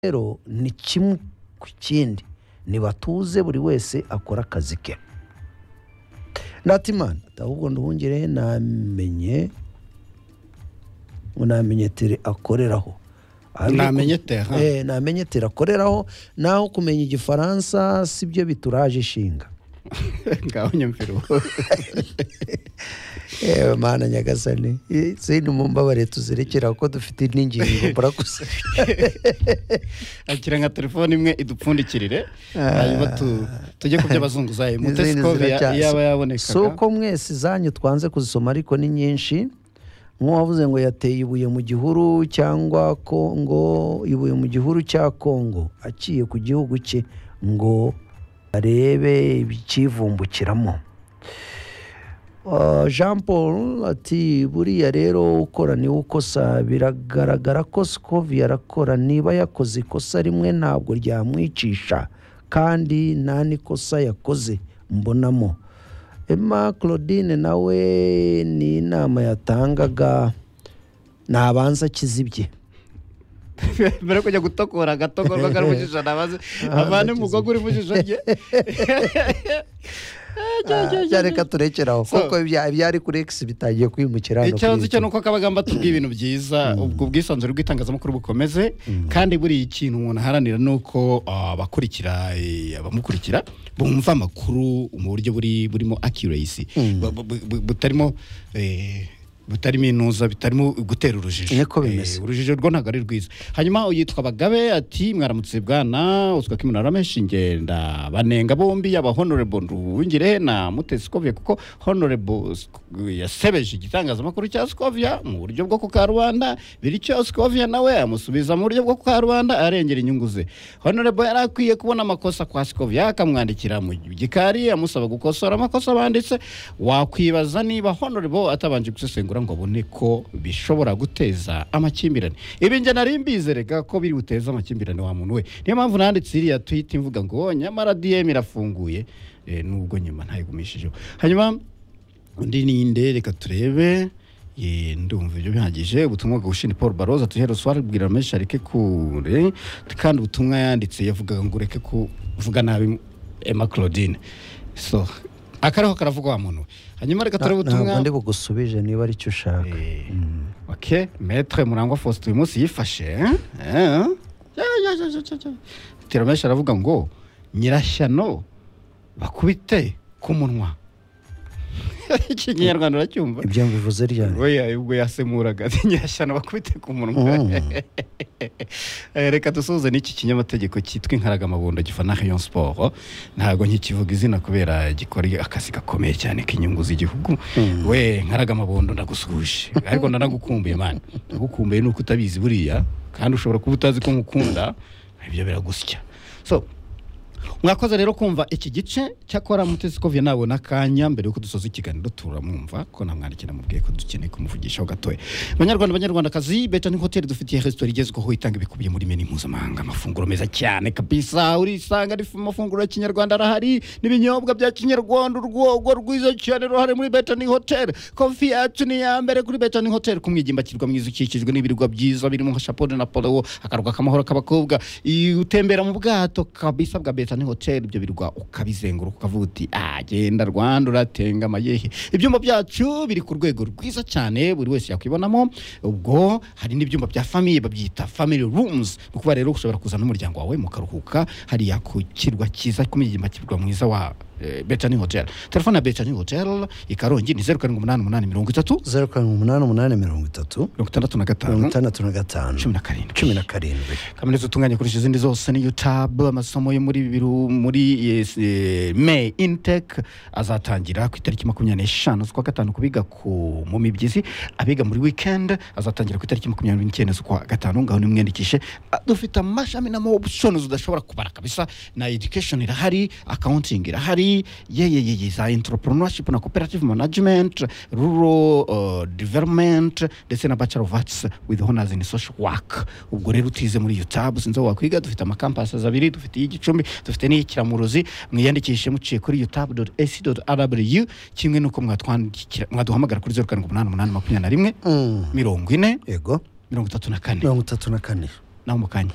rero ni kimwe ku kindi ntibatuze buri wese akora akazi ke ndatimana ahubwo nduhungire namenye ngo namenye tere akoreraho Namenye tere, ha? Eh, namenye tere akoreraho naho kumenya igifaransa sibyo bituraje ishinga ngaho nyumvira ubu yewe mana nyagasani Eh, sindi mu mbabare tuzerekera kuko dufite n'ingingo murakoze akira nka telefone imwe idupfundikirire hanyuma tu- tujye ku byo abazunguzayi Izindi mutesikobe ziracya- yaba si yabonekaga uko mwese izanyu twanze kuzisoma ariko ni nyinshi nk'uwavuze ngo yateye ibuye mu gihuru cyangwa kongo ibuye mu gihuru cya kongo aciye ku gihugu cye ngo arebe ibikivumbukiramo Uh, jean paul ati buriya rero ukora niwe ukosa biragaragara ko sikovi yarakora niba yakoze ikosa rimwe ntabwo ryamwicisha kandi nta n'ikosa yakoze mbonamo emma claudine nawe ni inama yatangaga nabanza akizibye mbere yo kujya gutokora agatokorwa kari mu jisho nabaze avane umugogo uri mu jisho rye reka turekeraho So- kuko ibya- ibyari kuri x bitangiye kwimukira hano icyo kuri nzi cyo YouTube. ni uko kabagamba tubwiye ibintu byiza ubwo ubwisanzure bw'itangazamakuru bukomeze kandi buriya ikintu umuntu aharanira ni uko ah, abakurikira eh, abamukurikira bumva amakuru mu buryo buri burimo accuracy Bu- bu- bu- butarimo eh, butarimo inuza bitarimo gutera urujijo Niko Eh, bimeze. urujijo rwo ntabwo ari rwiza hanyuma yitwa bagabe ati mwaramutse bwana uzwa ko iminara menshi ngenda banenga bombi yaba honorable nduwingire na mutesi skovia kuko honorable Sk- yasebeje igitangazamakuru cya skovia mu buryo bwo kukarubanda bityo skovia nawe amusubiza mu buryo bwo kukarubanda arengera inyungu ze honorable yari akwiye kubona amakosa kwa skovia akamwandikira mu gikari amusaba gukosora amakosa banditse wakwibaza niba honorable atabanje gusesengura ngo abone ko bishobora guteza amakimbirane ibi njye nari mbizerega ko biri buteze amakimbirane wa muntu we niyo mpamvu nanditse iriya twita imvuga ngo nyamara dm irafunguye Eh, nubwo nyuma ntayigumishijeho hanyuma undi ninde reka turebe Ye, ndumva ibyo bihagije ubutumwa bwa Ushinzwe Paul Baroza tuhera swari bwira menshi areke kure kandi ubutumwa yanditse yavugaga ngo ureke kuvuga nabi Emma Claudine so akariho karavuga wa muntu we. hanyuma reka turebe Na- ubutumwa ntabwo ndi bugusubije niba aricyo ushaka Eh, ok maître murangwa faustin uyu munsi yifashe eh? Eh? Ya, ya, ya, ya, ya, ya. tiramenshi aravuga ngo nyirashyano bakubite ku munwa ikinyarwanda uracyumva ibyo mbivuze ryari oya ubwo yasemuraga ati nyirashyano bakubite ku munwa Mm. Eh, reka dusoze n'iki kinyamategeko cyitwa inkaragamabondo gifana Rayon Sport ntabwo nkikivuga izina kubera gikora akazi gakomeye cyane k'inyungu z'igihugu we nkaragamabondo ndagusuhuje ariko ndanagukumbuye mani ndagukumbuye nuko utabizi buriya kandi ushobora kuba utazi ko nkukunda ibyo biragusya so mwakoze rero kumva iki gice cyakora mutesi kovye nabona akanya mbere yuko dusoza ikiganiro turamwumva ko namwandikira mubwiye ko dukeneye kumuvugishaho gatoya banyarwanda banyarwandakazi betani hoteli dufitiye resitora igezweho itanga ibikubiye muri meni mpuzamahanga amafunguro meza cyane kabisa urisanga ari amafunguro ya kinyarwanda arahari n'ibinyobwa bya kinyarwanda urwogo rwiza cyane ruhari muri betani hoteli kofi yacu ni iya mbere kuri betani hoteli ku mwigimba kirwa mwiza ukikijwe n'ibirwa byiza birimo nka shapode na polo akarwa k'amahoro k'abakobwa I- utembera mu bwato kabisa bwa betani hoteli ibyo birwa ukabizenguruka ukavuga uti "Ah, genda rwanda uratengama yehe ibyumba byacu biri ku rwego rwiza cyane buri wese yakwibonamo ubwo hari n'ibyumba bya famiye babyita family rooms ni ukuvuga rero ushobora kuzana n'umuryango wawe mukaruhuka hariya ku kirwa cyiza ku migimba kirwa mwiza wa eh, betani hotel telefone ya betani hotel ikarongi ni zeru karindwi umunani umunani mirongo itatu zeru karindwi umunani umunani mirongo itatu mirongo itandatu na mirongo gatanu itandatu na gatanu cumi na karindwi cumi na karindwi kaminuza utunganya kurusha izindi zose ni utab amasomo yo muri biru muri yes, eh, may intec azatangira ku itariki makumyabiri n'eshanu z'ukwa gatanu ku biga ku mu mibyizi abiga muri weekend azatangira ku itariki makumyabiri n'icyenda z'ukwa gatanu ngaho nimwiyandikishe Ah, dufite amashami na options udashobora kubara kabisa na education irahari accounting irahari yeyeyeye za entrepreneurship na cooperative management rural uh, development ndetse na bachelor of arts with honors in social work ubwo rero utize muri utab sinzi aho wakwiga dufite amakampases abiri dufite iy'igicumbi dufite n'iy'ikiramuruzi mwiyandikishe muciye kuri utab ac rw kimwe n'uko mwatwandikira mwaduhamagara kuri zeru karindwi umunani umunani makumyabiri na rimwe Mm. mirongo ine yego mirongo itatu na kane mirongo itatu na kane naho mu kanya